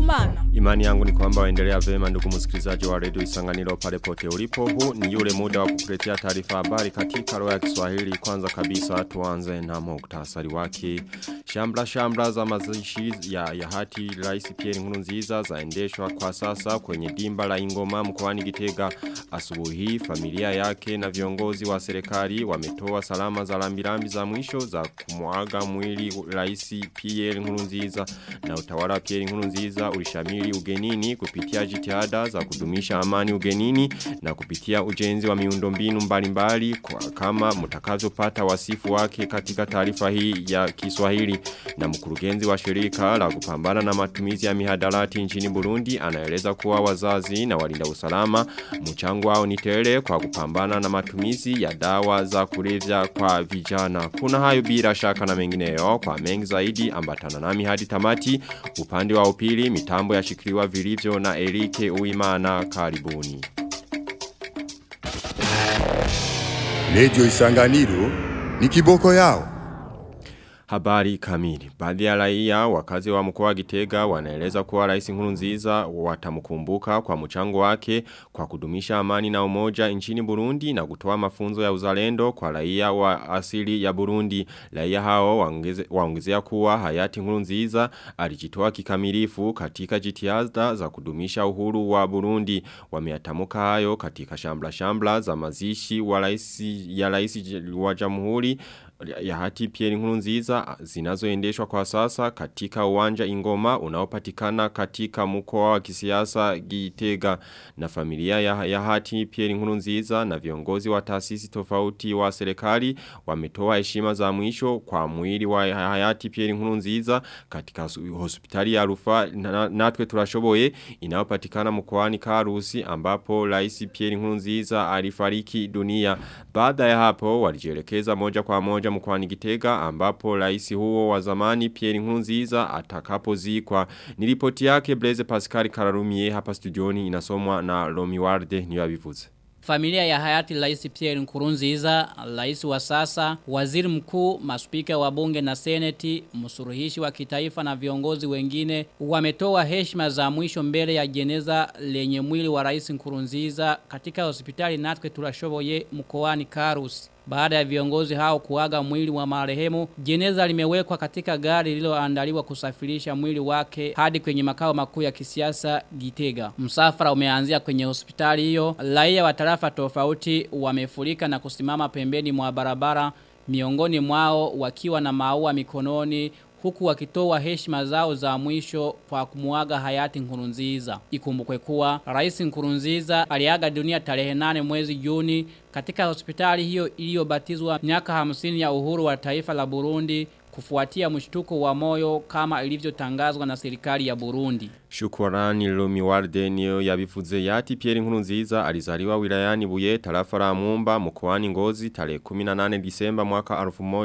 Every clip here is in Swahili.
Kumana. Imani yangu ni kwamba waendelea vema ndugu msikilizaji wa redio Isanganiro pale pote ulipo. Huu ni yule muda wa kukuletea taarifa habari katika lugha ya Kiswahili. Kwanza kabisa tuanze na muktasari wake. Shambla shambla za mazishi ya, ya hati Rais Pierre Nkurunziza zaendeshwa kwa sasa kwenye dimba la Ingoma mkoani Gitega. Asubuhi familia yake na viongozi wa serikali wametoa salama za lambirambi za mwisho za kumwaga mwili Rais Pierre Nkurunziza na utawala wa Pierre Nkurunziza ulishamiri ugenini kupitia jitihada za kudumisha amani ugenini na kupitia ujenzi wa miundombinu mbalimbali kwa kama mtakavyopata wasifu wake katika taarifa hii ya Kiswahili na mkurugenzi wa shirika la kupambana na matumizi ya mihadarati nchini Burundi anaeleza kuwa wazazi na walinda usalama mchango wao ni tele kwa kupambana na matumizi ya dawa za kulevya kwa vijana kuna hayo bila shaka na mengineyo kwa mengi zaidi ambatana nami hadi tamati upande wa upili mitambo yashikiliwa vilivyo na Erike Uimana karibuni. Radio Isanganiro ni kiboko yao. Habari kamili. Baadhi ya raia wakazi wa mkoa wa Gitega wanaeleza kuwa Rais Nkurunziza watamkumbuka kwa mchango wake kwa kudumisha amani na umoja nchini Burundi na kutoa mafunzo ya uzalendo kwa raia wa asili ya Burundi. Raia hao waongeze, waongezea kuwa hayati Nkurunziza alijitoa kikamilifu katika jitihada za kudumisha uhuru wa Burundi. Wameatamuka hayo katika shambla shambla za mazishi wa raisi, ya rais wa Jamhuri ya hati Pierre Nkurunziza zinazoendeshwa kwa sasa katika uwanja Ingoma unaopatikana katika mkoa wa kisiasa Gitega na familia ya, ya hati Pierre Nkurunziza na viongozi wa taasisi tofauti wa serikali wametoa heshima za mwisho kwa mwili wa hayati Pierre Nkurunziza katika hospitali ya Rufaa na, natwe turashoboye inayopatikana mkoani Karusi ambapo Rais Pierre Nkurunziza alifariki dunia baada ya hapo walijielekeza moja kwa moja moja mkwani Gitega ambapo rais huo wa zamani Pierre Nkurunziza atakapozikwa. Nilipoti yake Blaise Pascal Kararumie hapa studioni inasomwa na Romi Warde niyo abivuze. Familia ya hayati Rais Pierre Nkurunziza, rais wa sasa, waziri mkuu, maspika wa bunge na seneti, msuruhishi wa kitaifa na viongozi wengine wametoa heshima za mwisho mbele ya jeneza lenye mwili wa Rais Nkurunziza katika hospitali Natwe Turashoboye mkoani Karusi. Baada ya viongozi hao kuaga mwili wa marehemu, jeneza limewekwa katika gari lililoandaliwa kusafirisha mwili wake hadi kwenye makao makuu ya kisiasa Gitega. Msafara umeanzia kwenye hospitali hiyo. Raia wa tarafa tofauti wamefurika na kusimama pembeni mwa barabara, miongoni mwao wakiwa na maua mikononi huku wakitoa heshima zao za mwisho kwa kumuaga hayati Nkurunziza. Ikumbukwe kuwa Rais Nkurunziza aliaga dunia tarehe 8 mwezi Juni katika hospitali hiyo iliyobatizwa miaka 50 ya uhuru wa taifa la Burundi kufuatia mshtuko wa moyo kama ilivyotangazwa na serikali ya Burundi. Shukurani Lumi Warde niyo yabifuze yati Pierre Nkurunziza alizaliwa wilayani Buye tarafa la Mumba mkoani Ngozi tarehe 18 Disemba mwaka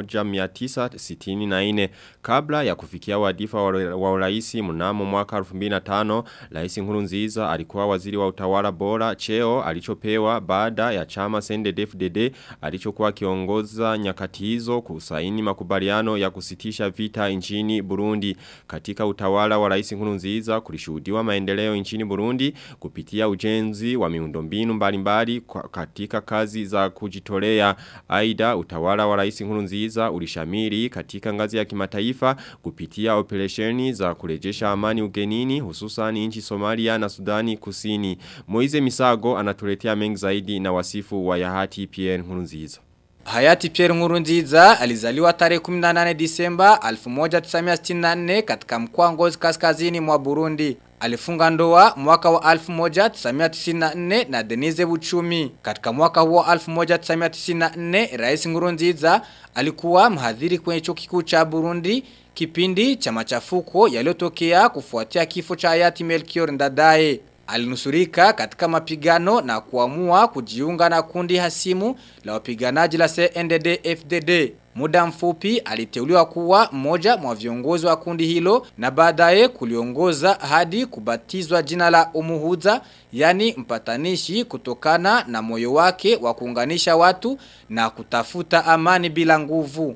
1964 kabla ya kufikia wadifa wa uraisi mnamo mwaka 2005 Rais Nkurunziza alikuwa waziri wa utawala bora cheo alichopewa baada ya chama CNDD-FDD alichokuwa kiongoza nyakati hizo kusaini makubaliano ya kusitisha vita nchini Burundi katika utawala wa Rais Nkurunziza kulishuhudiwa maendeleo nchini Burundi kupitia ujenzi wa miundombinu mbalimbali katika kazi za kujitolea. Aida utawala wa Rais Nkurunziza ulishamiri katika ngazi ya kimataifa kupitia operesheni za kurejesha amani ugenini hususan nchi Somalia na Sudani Kusini. Moize Misago anatuletea mengi zaidi na wasifu wa Yahati Pierre Nkurunziza. Hayati Pierre Nkurunziza alizaliwa tarehe 18 Disemba 1964 katika mkoa Ngozi kaskazini mwa Burundi. Alifunga ndoa mwaka wa 1994 na Denise Buchumi. Katika mwaka huo 1994 Rais Nkurunziza alikuwa mhadhiri kwenye chuo kikuu cha Burundi kipindi cha machafuko yaliyotokea kufuatia kifo cha hayati Melchior Ndadaye. Alinusurika katika mapigano na kuamua kujiunga na kundi hasimu la wapiganaji la CNDD-FDD. Muda mfupi aliteuliwa kuwa mmoja mwa viongozi wa kundi hilo na baadaye kuliongoza hadi kubatizwa jina la umuhuza yani mpatanishi kutokana na moyo wake wa kuunganisha watu na kutafuta amani bila nguvu.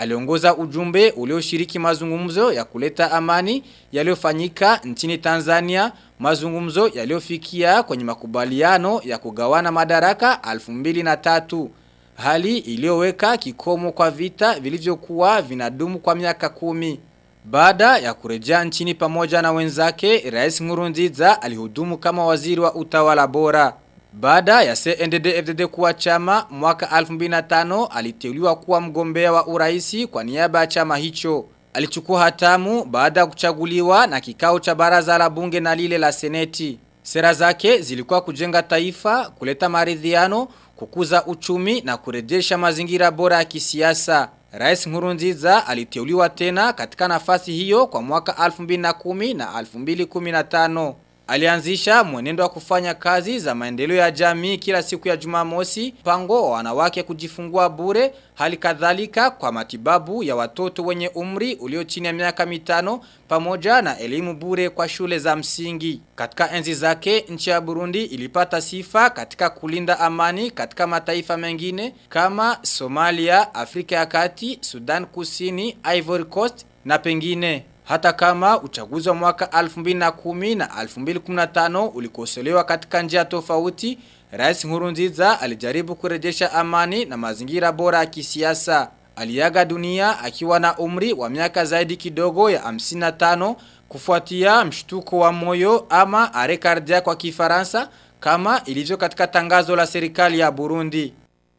aliongoza ujumbe ulioshiriki mazungumzo ya kuleta amani yaliyofanyika nchini Tanzania, mazungumzo yaliyofikia kwenye makubaliano ya kugawana madaraka 2003 hali iliyoweka kikomo kwa vita vilivyokuwa vinadumu kwa miaka kumi. Baada ya kurejea nchini pamoja na wenzake, Rais Nkurunziza alihudumu kama waziri wa utawala bora. Baada ya CNDD-FDD kuwa chama mwaka 2005 aliteuliwa kuwa mgombea wa uraisi kwa niaba ya chama hicho. Alichukua hatamu baada ya kuchaguliwa na kikao cha baraza la bunge na lile la seneti. Sera zake zilikuwa kujenga taifa, kuleta maridhiano, kukuza uchumi na kurejesha mazingira bora ya kisiasa. Rais Nkurunziza aliteuliwa tena katika nafasi hiyo kwa mwaka 2010 na 2015. Alianzisha mwenendo wa kufanya kazi za maendeleo ya jamii kila siku ya Jumamosi, pango wa wanawake kujifungua bure, hali kadhalika kwa matibabu ya watoto wenye umri ulio chini ya miaka mitano pamoja na elimu bure kwa shule za msingi. Katika enzi zake, nchi ya Burundi ilipata sifa katika kulinda amani katika mataifa mengine kama Somalia, Afrika ya Kati, Sudan Kusini, Ivory Coast na pengine. Hata kama uchaguzi wa mwaka 2010 na 2015 ulikosolewa katika njia tofauti, Rais Nkurunziza alijaribu kurejesha amani na mazingira bora ya kisiasa. Aliaga dunia akiwa na umri wa miaka zaidi kidogo ya 55 kufuatia mshtuko wa moyo ama arrêt cardiaque kwa Kifaransa kama ilivyo katika tangazo la serikali ya Burundi.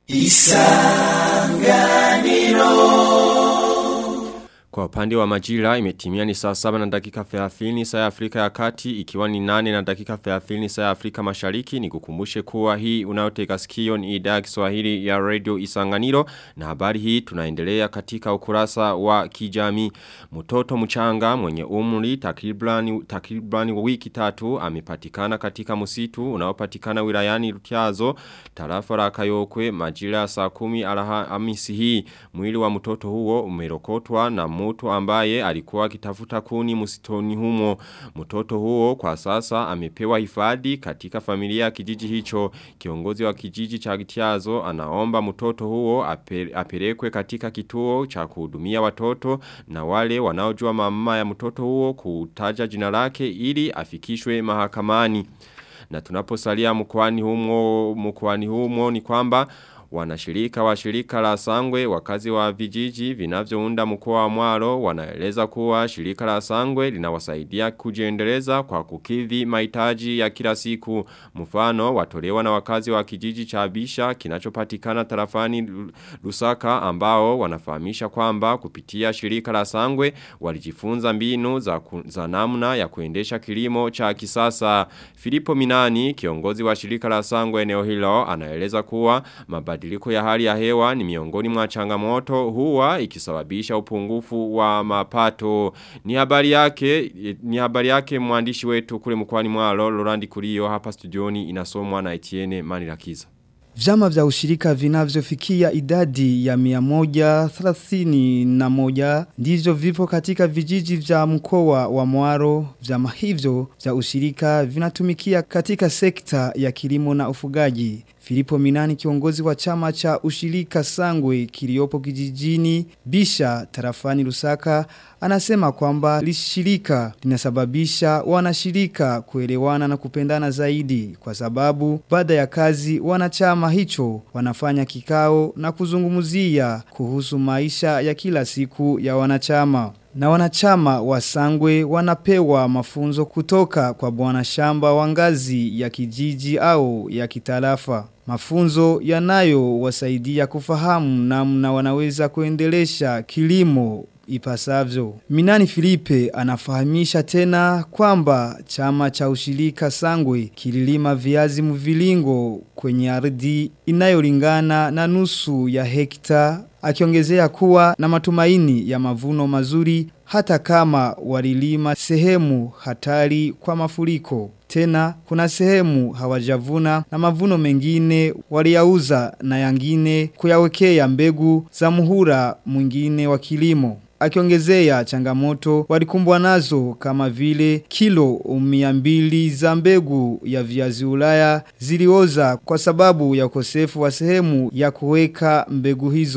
Kwa upande wa majira imetimia ni saa 7 na dakika 30 saa ya Afrika ya Kati ikiwa ni 8 na dakika 30 saa ya Afrika Mashariki ni kukumbushe kuwa hii unayoteka sikio ni idhaa ya Kiswahili ya Radio Isanganiro na habari hii tunaendelea katika ukurasa wa kijamii mtoto mchanga mwenye umri takribani takribani wiki tatu amepatikana katika msitu unaopatikana wilayani Rutiazo tarafa la Kayokwe majira ya saa 10 Alhamisi hii mwili wa mtoto huo umerokotwa na mtu ambaye alikuwa akitafuta kuni msitoni humo. Mtoto huo kwa sasa amepewa hifadhi katika familia ya kijiji hicho. Kiongozi wa kijiji cha Gitiazo anaomba mtoto huo apelekwe katika kituo cha kuhudumia watoto na wale wanaojua mama ya mtoto huo kutaja jina lake ili afikishwe mahakamani. Na tunaposalia mkoani humo mkoani humo ni kwamba Wanashirika wa shirika la sangwe wakazi wa vijiji vinavyounda mkoa wa mwaro wanaeleza kuwa shirika la sangwe linawasaidia kujiendeleza kwa kukidhi mahitaji ya kila siku mfano watolewa na wakazi wa kijiji cha Bisha kinachopatikana tarafani Lusaka ambao wanafahamisha kwamba kupitia shirika la sangwe walijifunza mbinu za, za namna ya kuendesha kilimo cha kisasa Filipo Minani kiongozi wa shirika la sangwe eneo hilo anaeleza kuwa mabadiliko ya hali ya hewa ni miongoni mwa changamoto huwa ikisababisha upungufu wa mapato. Ni habari yake ni habari yake mwandishi wetu kule mkoani mwalo Lorandi Kurio hapa studioni inasomwa na Etienne Manirakiza. Vyama vya ushirika vinavyofikia idadi ya miamoja thelathini na moja ndivyo vipo katika vijiji vya mkoa wa mwaro vyama hivyo vya ushirika vinatumikia katika sekta ya kilimo na ufugaji. Filipo Minani kiongozi wa chama cha ushirika sangwe kiliopo kijijini Bisha tarafani Lusaka anasema kwamba lishirika linasababisha wanashirika kuelewana na kupendana zaidi kwa sababu baada ya kazi wanachama hicho wanafanya kikao na kuzungumzia kuhusu maisha ya kila siku ya wanachama. Na wanachama wa sangwe wanapewa mafunzo kutoka kwa bwana shamba wa ngazi ya kijiji au ya kitarafa. Mafunzo yanayo wasaidia kufahamu namna wanaweza kuendelesha kilimo ipasavyo. Minani Filipe anafahamisha tena kwamba chama cha ushirika sangwe kililima viazi mvilingo kwenye ardhi inayolingana na nusu ya hekta akiongezea kuwa na matumaini ya mavuno mazuri hata kama walilima sehemu hatari kwa mafuriko. Tena kuna sehemu hawajavuna na mavuno mengine waliyauza na yangine kuyawekea mbegu za muhura mwingine wa kilimo. Akiongezea changamoto walikumbwa nazo kama vile kilo umiambili za mbegu ya viazi ulaya zilioza kwa sababu ya ukosefu wa sehemu ya kuweka mbegu hizo.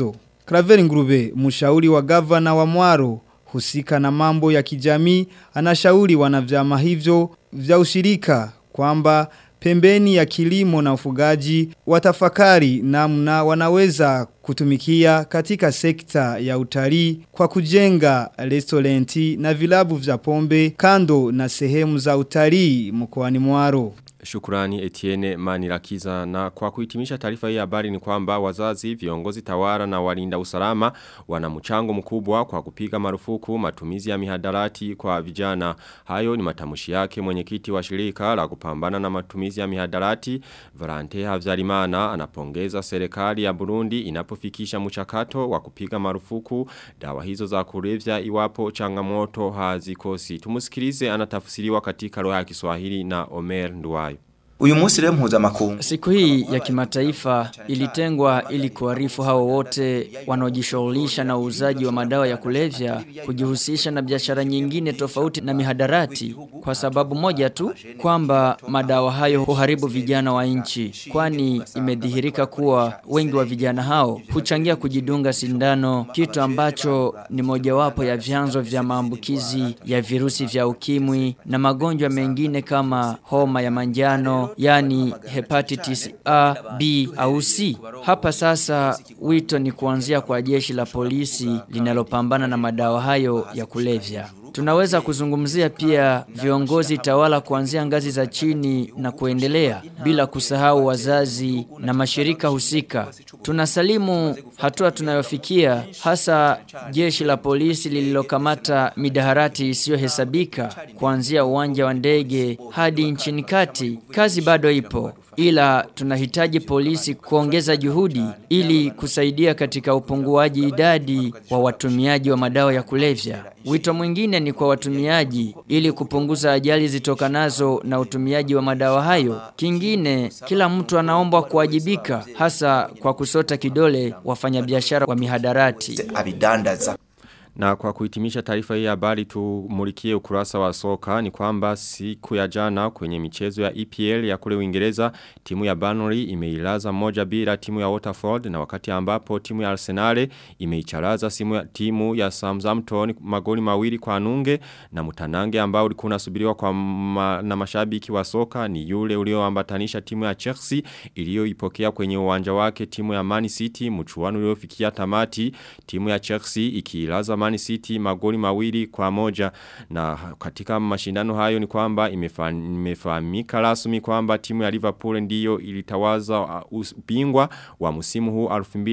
Kraveri Ngurube, mshauri wa gavana wa Mwaro, husika na mambo ya kijamii, anashauri wanavyama hivyo vya ushirika kwamba pembeni ya kilimo na ufugaji watafakari namna wanaweza kutumikia katika sekta ya utalii kwa kujenga restorenti na vilabu vya pombe kando na sehemu za utalii mkoani Mwaro. Shukurani Etienne Manirakiza na kwa kuhitimisha taarifa hii habari ni kwamba wazazi, viongozi tawara na walinda usalama wana mchango mkubwa kwa kupiga marufuku matumizi ya mihadarati kwa vijana. Hayo ni matamushi yake mwenyekiti wa shirika la kupambana na matumizi ya mihadarati. Valante Havyarimana anapongeza serikali ya Burundi inapofikisha mchakato wa kupiga marufuku dawa hizo za kulevya iwapo changamoto hazikosi. Tumusikilize anatafsiriwa katika lugha ya Kiswahili na Omer Nduwayo. Uyu munsi rero mpuzamakungu Siku hii ya kimataifa ilitengwa ili kuarifu hao wote wanaojishughulisha na uuzaji wa madawa ya kulevya kujihusisha na biashara nyingine tofauti na mihadarati kwa sababu moja tu kwamba madawa hayo huharibu vijana wa nchi kwani imedhihirika kuwa wengi wa vijana hao huchangia kujidunga sindano kitu ambacho ni mojawapo ya vyanzo vya maambukizi ya virusi vya ukimwi na magonjwa mengine kama homa ya manjano yani hepatitis A, B au C. Hapa sasa wito ni kuanzia kwa jeshi la polisi linalopambana na madawa hayo ya kulevya. Tunaweza kuzungumzia pia viongozi tawala kuanzia ngazi za chini na kuendelea bila kusahau wazazi na mashirika husika. Tunasalimu hatua tunayofikia hasa jeshi la polisi lililokamata midaharati isiyohesabika kuanzia uwanja wa ndege hadi nchini kati. Kazi bado ipo ila tunahitaji polisi kuongeza juhudi ili kusaidia katika upunguaji idadi wa watumiaji wa madawa ya kulevya. Wito mwingine ni kwa watumiaji ili kupunguza ajali zitokanazo na utumiaji wa madawa hayo. Kingine, kila mtu anaombwa kuwajibika hasa kwa kusota kidole wafanyabiashara wa mihadarati. abidandaza Na kwa kuhitimisha taarifa hii habari tumulikie ukurasa wa soka ni kwamba siku ya jana kwenye michezo ya EPL ya kule Uingereza timu ya Burnley imeilaza moja bila timu ya Waterford na wakati ambapo timu ya Arsenal imeicharaza simu ya timu ya Southampton magoli mawili kwa nunge na mtanange ambao ulikuwa unasubiriwa kwa ma, na mashabiki wa soka ni yule ulioambatanisha timu ya Chelsea iliyoipokea kwenye uwanja wake timu ya Man City mchuano uliofikia tamati timu ya Chelsea ikiilaza Man City magoli mawili kwa moja na katika mashindano hayo ni kwamba imefa- imefahamika rasmi kwamba timu ya Liverpool ndiyo ilitawaza uh, ubingwa wa msimu huu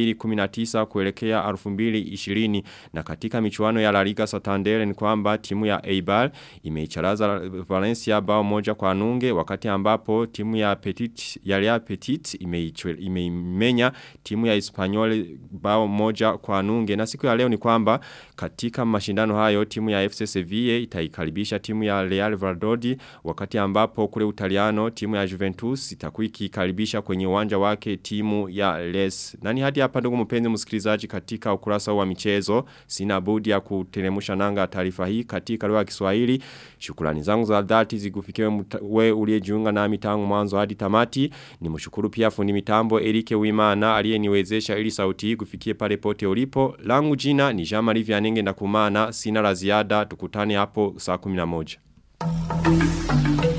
2019 kuelekea 2020 na katika michuano ya La Liga Santander ni kwamba timu ya Eibar imeicharaza Valencia bao moja kwa nunge wakati ambapo timu ya Petit ya Real Petit imeichwe- imeimenya timu ya Espanyol bao moja kwa nunge na siku ya leo ni kwamba katika mashindano hayo timu ya FC Sevilla itaikaribisha timu ya Real Valladolid wakati ambapo kule Utaliano timu ya Juventus itakuwa ikikaribisha kwenye uwanja wake timu ya Les. Nani hadi hapa ndugu mpenzi msikilizaji katika ukurasa huu wa michezo sina budi ya kuteremusha nanga taarifa hii katika lugha ya Kiswahili. Shukrani zangu za dhati zikufikiwe muta- we uliyejiunga nami tangu mwanzo hadi tamati. Nimshukuru pia fundi mitambo Erike Wimana aliyeniwezesha ili sauti hii kufikie pale pote ulipo. Langu jina ni Jean Marie Vianenge ndakumana sina la ziada tukutane hapo saa 11.